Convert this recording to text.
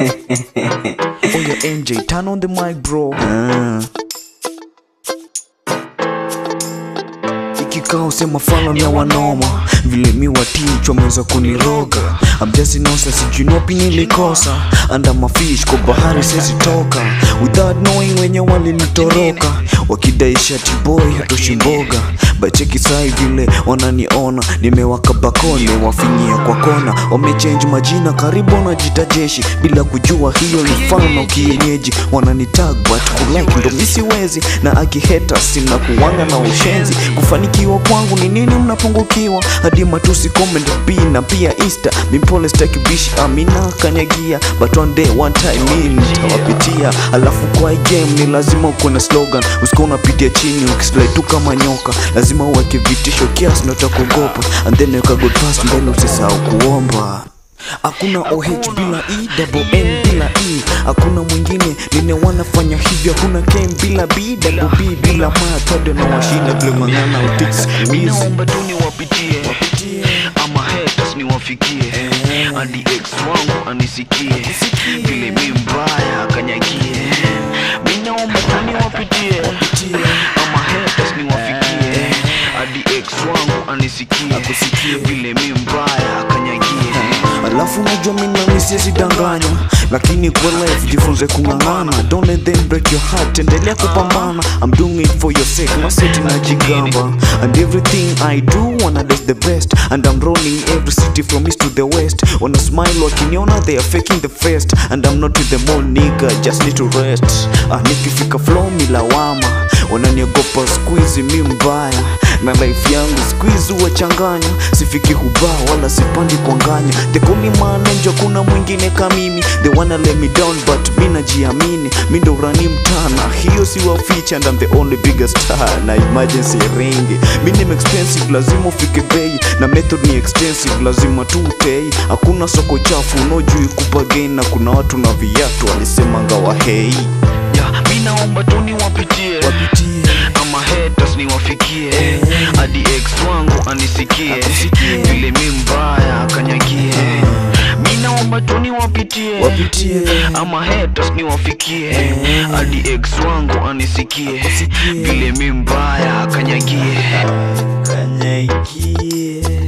Oh yeah, NJ, turn on the mic, bro. Ikikao sema fala ni ya wanoma vile mi watichwa wameweza kuniroga amjasinosa sijui nopi nilikosa anda mafish kwa bahari sezi toka without knowing wenye walinitoroka wakidai shati boy hatoshi mboga bacheki sai vile wananiona nimewaka bakone wafinyia kwa kona wamechange majina karibu wanajita jeshi bila kujua hiyo ni fano kienyeji wananitag but kulike ndo misiwezi na akiheta sina kuwanga na ushenzi kufanikiwa kwangu ni nini mnapungukiwa hadi matusi comment b na pia insta mimpole stakibishi amina kanyagia but one day one time mi nitawapitia alafu kwa hii game ni lazima ukuwe na slogan usikuwa unapitia chini ukislide tu kama nyoka lazima uweke vitisho kiasi na utakuogopa and then weka good pass mbele usisahau kuomba hakuna oh bila e double n bila e hakuna mwingine nine wanafanya hivyo hakuna kem bila b double b bila ma tode na washinda vile mangana utix Naomba tu niwapitie ama haters niwafikie hadi ex wangu anisikie vile mi mbaya akanyagie mi naomba tu niwapitie ama haters niwafikie hadi ex wangu anisikie vile mi mbaya akanyagie alafu najua mina misiezi danganya lakini kwa life jifunze kung'ang'ana don't let them break your heart endelea kupambana I'm doing it for your sake maseti najigamba and everything I do wanna do the best and I'm rolling every city from east to the west wanna smile wakiniona they are faking the first and I'm not with them all nigga just need to rest ah, nikifika flow milawama wananiogopa squeeze mi mbaya na life yangu squeeze huwachanganya sifiki hubaa wala sipandi kuanganya tekuni manenjo kuna mwingine kamimi they wanna let me down but mi najiamini mi ndo urani mtana hiyo si waficha and I'm the only biggest star na emergency ringi mi ni expensive lazima ufike bei na method ni extensive lazima tu utei hakuna soko chafu unaojui kupagain na kuna watu na viatu walisemanga wahei ya mi naomba tu niwapitie wapitie ama haters niwafikie hadi ex wangu anisikie vile mi mbaya akanyagie mi naomba tu niwapitie wapitie ama haters niwafikie hadi ex wangu anisikie vile mi mbaya akanyagie kanyagie